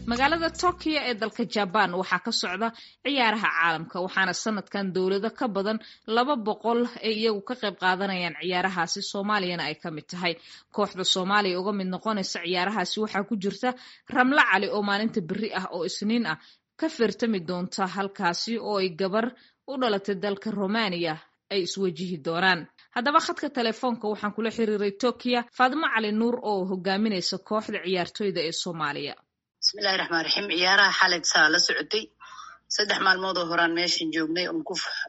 magaalada tokyo ee dalka jabaan waxaa ka socda ciyaaraha caalamka waxaana sanadkan dowlado ka badan laba boqol ay iyagu ka qayb qaadanayaan ciyaarahaasi soomaaliyana ay ka mid tahay kooxda soomaaliya uga mid noqonaysa ciyaarahaasi waxaa ku jirta ramlo cali oo maalinta beri ah oo isniin ah ka feertami doonta halkaasi oo ay gabar u dhalatay dalka romaniya ay iswajihi doonaan haddaba khadka telefoonka waxaan kula xiriiray tokyo faadimo cali nuur oo hogaaminaysa kooxda ciyaartoyda ee soomaaliya bismillahi raxmaan raxiim ciyaaraha xalay saa la socotay saddex maalmood oo horaan meeshan joognay oon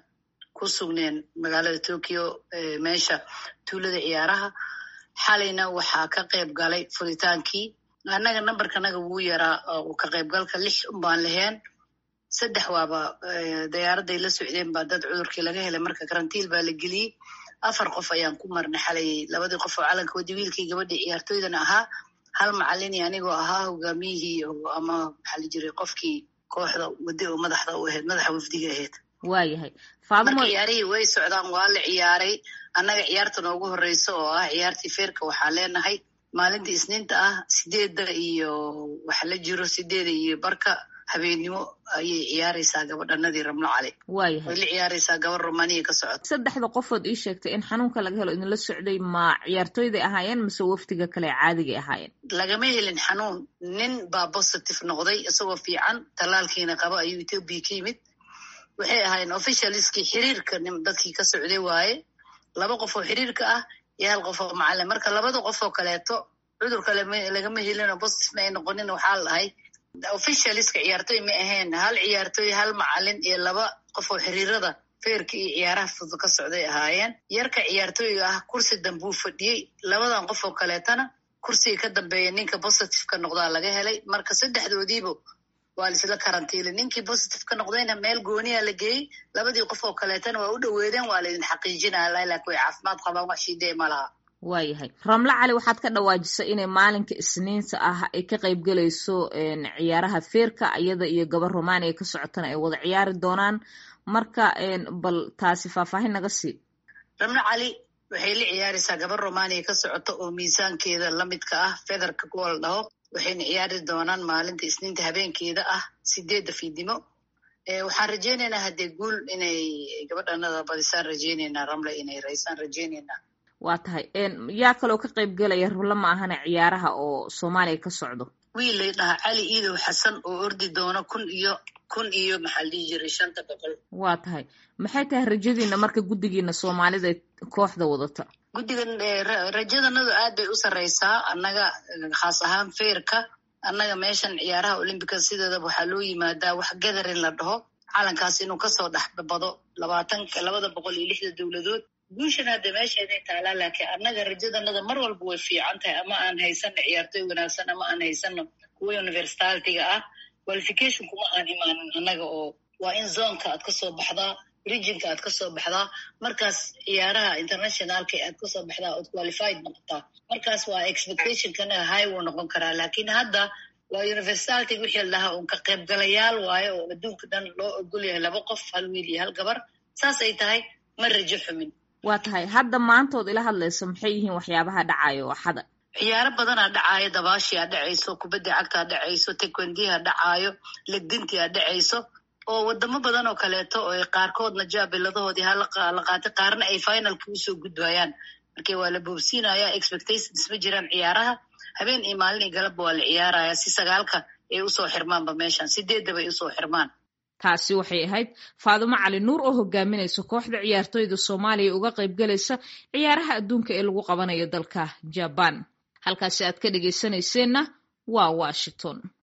ku sugneen magaalada tokyo meesha tuulada ciyaaraha xalayna waxaa ka qayb galay furitaankii annaga nambarkanaga wuu yaraa oo ka qaybgalka lix unbaan laheen saddex waaba dayaaradday la socdeen baa dad cudurkii laga helay marka karantiil baa la geliyey afar qof ayaan ku marnay xalay labadii qof oo calanka wadi wiilkii gabadhii ciyaartoydana ahaa hal macalini anigoo ahaa hogaamiyihii ama maxaa la jiray qofkii kooxda wadi oo madaxda u ahayd madaxa wafdiga ahayd waayahay marka ciyaarihii way socdaan waa la ciyaaray annaga ciyaarta noogu horeysa oo ah ciyaartii feerka waxaa leenahay maalinta isniinta ah sideedda iyo waxa la jiro sideeda iyo barka habeennimo ayay ciyaaraysaa gabadhanadii ramlo cali waayahay way la ciyaaraysaa gabar romaniya ka socota saddexda qofood ii sheegtay in xanuunka laga helo idinla socday ma ciyaartoyday ahaayeen mise wafdiga kale caadigay ahaayeen lagama helin xanuun nin baa positive noqday isagoo fiican tallaalkiina qaba ayuu ethoobia ka yimid waxay ahaayeen officialiskii xiriirka dadkii ka socday waaye laba qof oo xiriirka ah iyo hal qof oo macalin marka labada qof oo kaleeto cudurka lagama helinoo positive ma ay noqonin waxaa la dhahay officialiska ciyaartoy ma ahayn hal ciyaartoy hal macalin iyo laba qof oo xiriirada feerka iyo ciyaaraha fudud ka socday ahaayeen yarka ciyaartooyga ah kursi dambuu fadhiyey labadan qof oo kaleetana kursiga ka dambeeya ninka positive ka noqdaa laga helay marka saddexdoodiiba waa laisla karantiilay ninkii positive ka noqdayna meel gooniya la geeyey labadii qof oo kaleetana waa u dhoweedeen waa laydin xaqiijinaya laakiin way caafimaad qabaan wax shiidee ma laha waayahay ramlo cali waxaad ka dhawaajisay inay maalinka isniinta ah ay ka qayb gelayso ciyaaraha feerka iyada iyo gabar romaniya ka socotana ay wada ciyaari doonaan marka bal taasi faahfaahin naga sii ramlo cali waxay la ciyaaraysaa gabar romaniya ka socota oo miisaankeeda lamidka ah federka kuwa la dhaho waxayna ciyaari doonaan maalinta isniinta habeenkeeda ah sideedda fiidnimo waxaan rajeynaynaa haddee guul inay gabadhanada badisaan rajeynaynaa ramle inay raysaan rajeynaynaa waa tahay yaa kaloo ka qayb gelaya rabla ma ahana ciyaaraha oo soomaaliya ka socdo wiil lay dhahaa cali iidow xasan oo ordi doono kun iyo kun iyo maxaa la dhihi jiray shanta boqol waa tahay maxay tahay rajadiina marka guddigiina soomaalida kooxda wadata guddigan rajadanadu aad bay u sarreysaa annaga khaas ahaan feerka annaga meeshan ciyaaraha olymbica sideedaba waxaa loo yimaadaa wax gadarin la dhaho calankaas inuu kasoo dhexbado labaatanka labada boqol iyo lixda dowladood guushan hadda meesheeday taalaa laakiin annaga rajadanada mar walba way fiican tahay ama aan haysano ciyaartoy wanaagsan ama aan haysano kuwa universitaatiga ah qualification kuma aan imaanin annaga oo waa in zonka aad kasoo baxdaa regionka aad kasoo baxdaa markaas ciyaaraha internationalka aad kasoo baxdaa ood qualified noqotaa markaas waa expectationkana high wuu noqon karaa laakiin hadda waa universitatig wixii la dhahaa un ka qaybgalayaal waayo oo adduunka dhan loo ogol yahay laba qof hal wiil iyo hal gabar saas ay tahay ma rajo xumin waa tahay hadda maantood ila hadlayso maxay yihiin waxyaabaha dhacayo axada ciyaaro badanaa dhacaayo dabaashiaa dhacayso kubadda cagtaa dhacayso tekwendiha dhacaayo legdintia dhacayso oo wadamo badan oo kaleeto oo qaarkoodna jaabiladahoodii hala qaatay qaarna ay finalka usoo gudbayaan marka waa la boobsiinaya expectations ma jiraan ciyaaraha habeen iyo maalin iyo galabba waa la ciyaaraya si sagaalka ay usoo xirmaanba meeshan sideeddaba ay usoo xirmaan taasi waxay ahayd faadumo cali nuur oo hogaaminaysa kooxda ciyaartoyda soomaaliya uga qayb galaysa ciyaaraha adduunka ee lagu qabanayo dalka jabaan halkaasi aad ka dhegaysanayseena waa washington